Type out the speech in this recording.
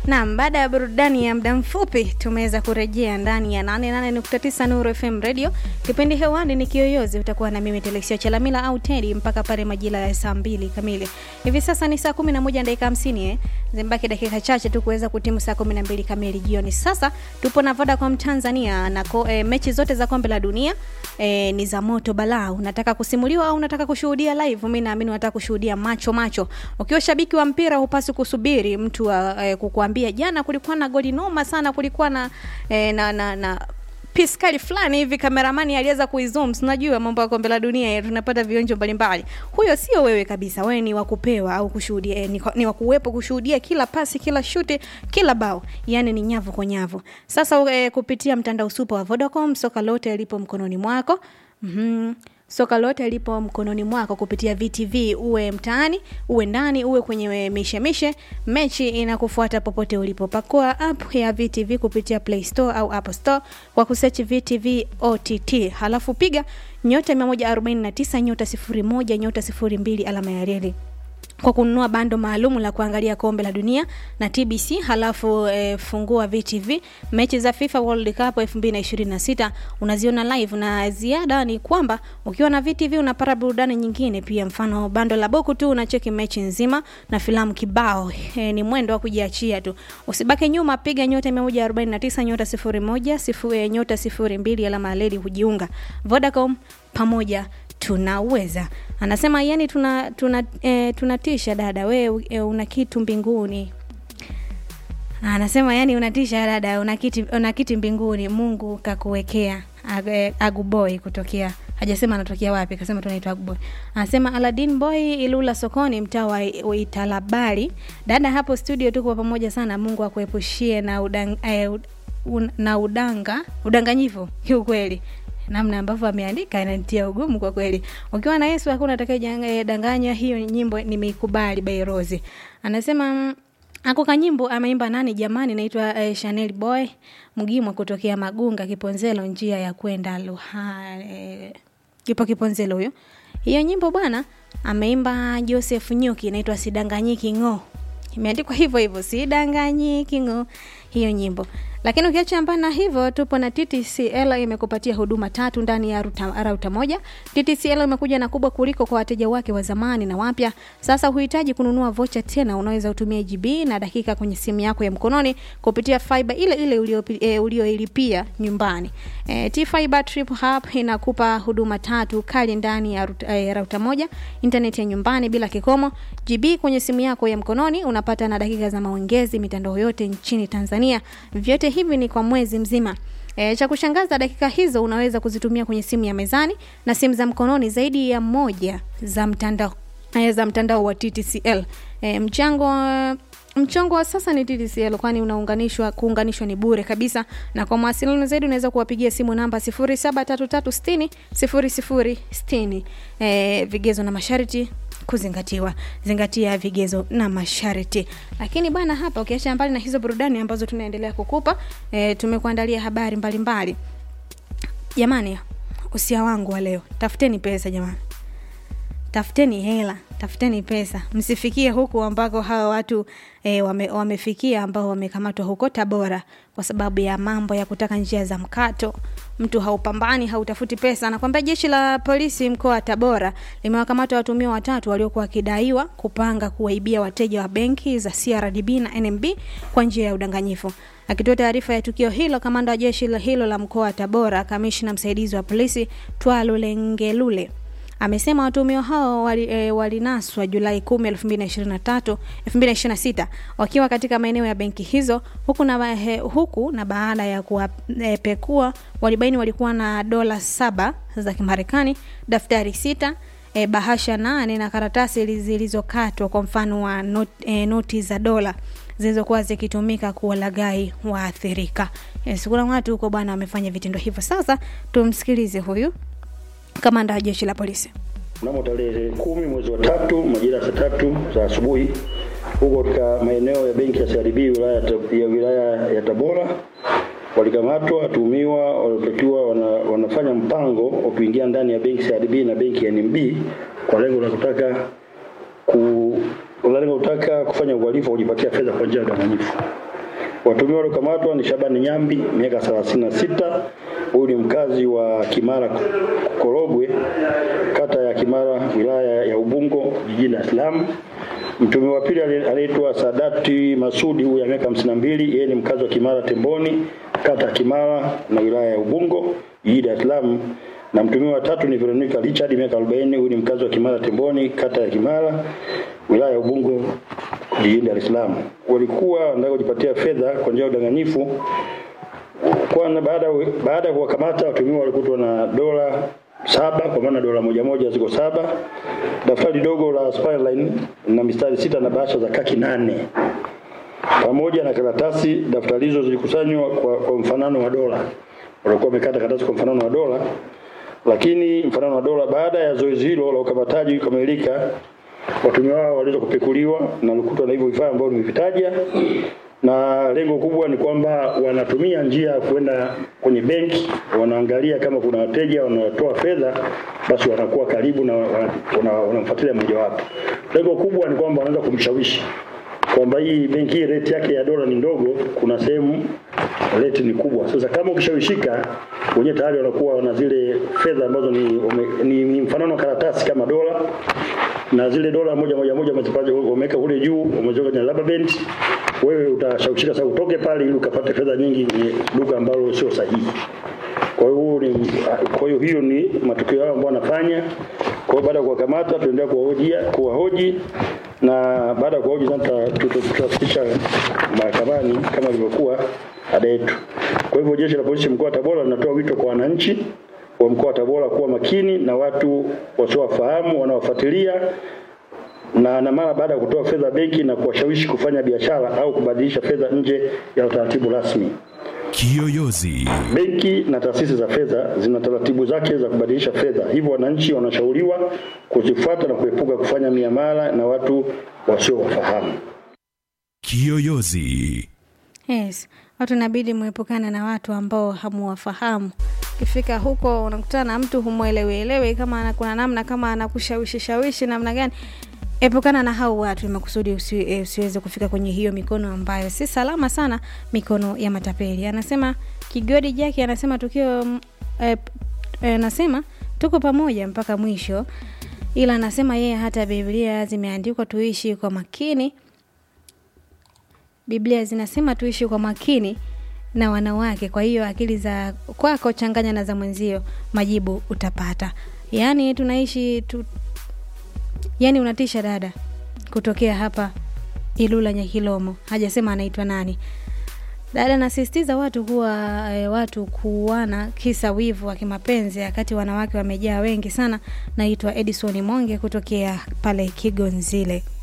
Naam, baada ya burudani ya muda mfupi tumeweza kurejea ndani ya 88.9 Nuru FM Radio. Kipindi hewani ni Kiyoyozi, utakuwa na mimi Telexia Chalamila au Teddy mpaka pale majira ya saa mbili kamili. Hivi sasa ni saa 11 na dakika 50 eh. Zimbaki dakika chache tu kuweza kutimu saa 12 kamili jioni. Sasa tupo na Vodacom Tanzania na ko, eh, mechi zote za kombe la dunia eh, ni za moto balaa. Unataka kusimuliwa au unataka kushuhudia live? Mimi naamini unataka kushuhudia macho macho. Ukiwa shabiki wa mpira hupasi kusubiri mtu wa, eh, kukuambia jana kulikuwa na goli noma sana, kulikuwa na eh, na, na, na piskali fulani hivi kameramani aliweza kuizoom. Unajua mambo ya kombe la dunia tunapata vionjo mbalimbali. Huyo sio wewe kabisa, wewe ni wakupewa au kushuhudia eh, ni, ni wakuwepo kushuhudia kila pasi, kila shuti, kila bao, yani ni nyavu kwa nyavu. Sasa eh, kupitia mtandao super wa Vodacom, soka lote lipo mkononi mwako. mm-hmm soka lote lipo mkononi mwako kupitia VTV, uwe mtaani, uwe ndani, uwe kwenye mishemishe, mechi inakufuata popote ulipo. Pakua app ya VTV kupitia Play Store au App Store kwa kusearch VTV OTT, halafu piga nyota 149 nyota 01 nyota 02 alama ya reli kwa kununua bando maalumu la kuangalia kombe la dunia na TBC, halafu e, fungua VTV. Mechi za FIFA World Cup 2026 unaziona live, na ziada ni kwamba ukiwa na VTV unapata burudani nyingine pia, mfano bando la boku tu unacheki mechi nzima na filamu kibao. E, ni mwendo wa kujiachia tu, usibake nyuma, piga nyota 149 nyota 01 sifuri, nyota 02 alama ya reli kujiunga. Vodacom, pamoja tunaweza anasema yani tuna tuna e, tunatisha dada we e, una kitu mbinguni anasema yani unatisha dada una kiti, una kiti mbinguni mungu kakuwekea Ag, e, aguboy kutokea hajasema anatokea wapi kasema tunaitwa aguboy anasema aladin boy ilula sokoni mtaa wa italabari dada hapo studio tuko pamoja sana mungu akuepushie na udang, e, un, na udanga udanganyifu kiukweli namna ambavyo ameandika inanitia ugumu kwa kweli. Ukiwa na Yesu hakuna atakayedanganywa. Hiyo nyimbo nimeikubali by Rose. Anasema ako kanyimbo ameimba nani jamani, naitwa eh, Chanel Boy Mgimwa kutokea Magunga Kiponzelo, njia ya kwenda Luha eh, kipo Kiponzelo huyo. Hiyo nyimbo bwana ameimba Joseph Nyuki, inaitwa Sidanganyiki ng'o. Imeandikwa hivyo hivyo, Sidanganyiki ng'o, hiyo nyimbo lakini ukiacha mbali na hivyo, tupo na TTCL imekupatia huduma tatu ndani ya ruta, rauta moja. TTCL imekuja na kubwa kuliko kwa wateja wake wa zamani na wapya. Sasa huhitaji kununua vocha tena, unaweza utumia GB na dakika kwenye simu yako ya mkononi kupitia fiber ile ile ulioilipia e, nyumbani. E, T-Fiber Trip Hub inakupa huduma tatu kali ndani ya ruta, e, rauta moja, internet ya nyumbani bila kikomo, GB kwenye simu yako ya mkononi, unapata na dakika za maongezi mitandao yote nchini Tanzania. Vyote hivi ni kwa mwezi mzima. E, cha kushangaza dakika hizo unaweza kuzitumia kwenye simu ya mezani na simu za mkononi zaidi ya moja za mtandao e, za mtandao wa TTCL. E, mchango mchongo wa sasa ni TTCL kwani unaunganishwa kuunganishwa ni bure kabisa, na kwa mawasiliano zaidi unaweza kuwapigia simu namba 0733600060. E, vigezo na masharti kuzingatiwa. Zingatia vigezo na masharti. Lakini bwana, hapa ukiacha mbali na hizo burudani ambazo tunaendelea kukupa, e, tumekuandalia habari mbalimbali. Jamani, usia wangu wa leo, tafuteni pesa jamani, tafuteni hela, tafuteni pesa, msifikie huku ambako hawa watu e, wame, wamefikia ambao wamekamatwa huko Tabora kwa sababu ya mambo ya kutaka njia za mkato. Mtu haupambani hautafuti pesa. Nakwambia jeshi la polisi mkoa wa Tabora limewakamata watuhumiwa watatu waliokuwa wakidaiwa kupanga kuwaibia wateja wa benki za CRDB na NMB kwa njia ya udanganyifu. Akitoa taarifa ya tukio hilo, kamanda wa jeshi hilo la mkoa wa Tabora, kamishna msaidizi wa polisi Twalulengelule amesema watuhumiwa hao walinaswa wali Julai 10, 2023 2026 wakiwa katika maeneo ya benki hizo huku na, he, huku na baada ya kuwapekua e, walibaini walikuwa na dola saba za Kimarekani, daftari sita e, bahasha nane na karatasi zilizokatwa kwa mfano wa not, e, noti za dola zilizokuwa zikitumika kuwalaghai waathirika. Yes, kuna watu huko bwana wamefanya vitendo hivyo. Sasa tumsikilize huyu kamanda wa jeshi la polisi. Mnamo tarehe kumi mwezi wa tatu majira ya saa tatu za asubuhi huko katika maeneo ya benki ya CRDB wilaya ya wilaya ya Tabora walikamatwa watuhumiwa waliotakiwa wana, wanafanya mpango wa kuingia ndani ya benki CRDB na benki ya NMB kwa lengo la kutaka ku lengo kutaka kufanya uhalifu wa kujipatia fedha kwa njia ya udanganyifu. Watumiwa waliokamatwa ni Shabani Nyambi, miaka 36. Huyu ni mkazi wa Kimara Korogwe, kata ya Kimara, wilaya ya Ubungo, jijini Dar es Salaam. Mtumiwa wa pili anaitwa Sadati Masudi, huyu ya miaka 52, yeye ni mkazi wa Kimara Temboni, kata ya Kimara na wilaya ya Ubungo, jijini Dar es Salaam. Na mtumiwa wa tatu ni Veronica Richard, miaka 40, huyu ni mkazi wa Kimara Temboni, kata ya Kimara, wilaya ya Ubungo, jijini Dar es Salaam. Walikuwa wanataka kujipatia fedha kwa njia ya udanganyifu. Kwanza baada baada ya kuwakamata watumiwa walikutwa na dola saba kwa maana dola moja moja ziko saba, daftari dogo la Spireline na mistari sita na bahasha za kaki nane pamoja na karatasi. Daftari hizo zilikusanywa kwa, kwa mfanano wa dola, walikuwa wamekata karatasi kwa mfanano wa dola, lakini mfanano wa dola. Baada ya zoezi hilo la ukamataji kukamilika, watumiwa wao waliweza kupekuliwa na walikutwa na hivyo vifaa ambavyo nimevitaja na lengo kubwa ni kwamba wanatumia njia ya kwenda kwenye benki, wanaangalia kama kuna wateja wanatoa fedha, basi wanakuwa karibu na wanamfuatilia mmoja wapo. Lengo kubwa ni kwamba wanaweza kumshawishi kwamba hii benki hii rate yake ya dola ni ndogo, kuna sehemu rate ni kubwa. Sasa kama ukishawishika, wenyewe tayari wanakuwa wana zile fedha ambazo ni, ni, ni mfanano wa karatasi kama dola na zile dola moja moja moja wameweka kule juu, wameziweka kwenye rubber band. Wewe utashawishika sasa utoke pale ili ukapate fedha nyingi kwenye duka ambalo sio sahihi. Kwa hiyo ni kwa hiyo hiyo ni matukio yao ambayo wanafanya. Kwa hiyo baada ya kuwakamata, tuendelea kuwahoji kuwahoji na baada ya kuwahoji sasa tutafikisha mahakamani kama ilivyokuwa ada yetu. Kwa hivyo jeshi la polisi mkoa wa Tabora linatoa wito kwa wananchi wa mkoa wa Tabora kuwa makini na watu wasiowafahamu wanaofuatilia na na mara baada ya kutoa fedha benki na kuwashawishi kufanya biashara au kubadilisha fedha nje ya utaratibu rasmi. Kiyoyozi. Benki na taasisi za fedha zina taratibu zake za kubadilisha fedha, hivyo wananchi wanashauriwa kuzifuata na kuepuka kufanya miamala na watu wasiowafahamu. Kiyoyozi. Yes, watu inabidi muepukane na watu ambao hamuwafahamu. Ukifika huko unakutana na mtu humwelewielewi, kama kuna namna kama anakushawishi shawishi namna gani, epukana na hao watu makusudi usi, e, usiweze kufika kwenye hiyo mikono ambayo si salama sana, mikono ya matapeli. Anasema Kigodi Jaki anasema tukio e, e, anasema tuko pamoja mpaka mwisho, ila anasema yeye hata Biblia zimeandikwa tuishi kwa makini Biblia zinasema tuishi kwa makini na wanawake. Kwa hiyo akili za kwako changanya na za mwenzio, majibu utapata. Yaani tunaishi tu, yaani unatisha dada kutokea hapa Ilula Nyakilomo, hajasema anaitwa nani. Dada nasisitiza watu kuwa e, watu kuana kisa wivu wa kimapenzi, wakati wanawake wamejaa wengi sana. Naitwa Edison Monge kutokea pale Kigonzile.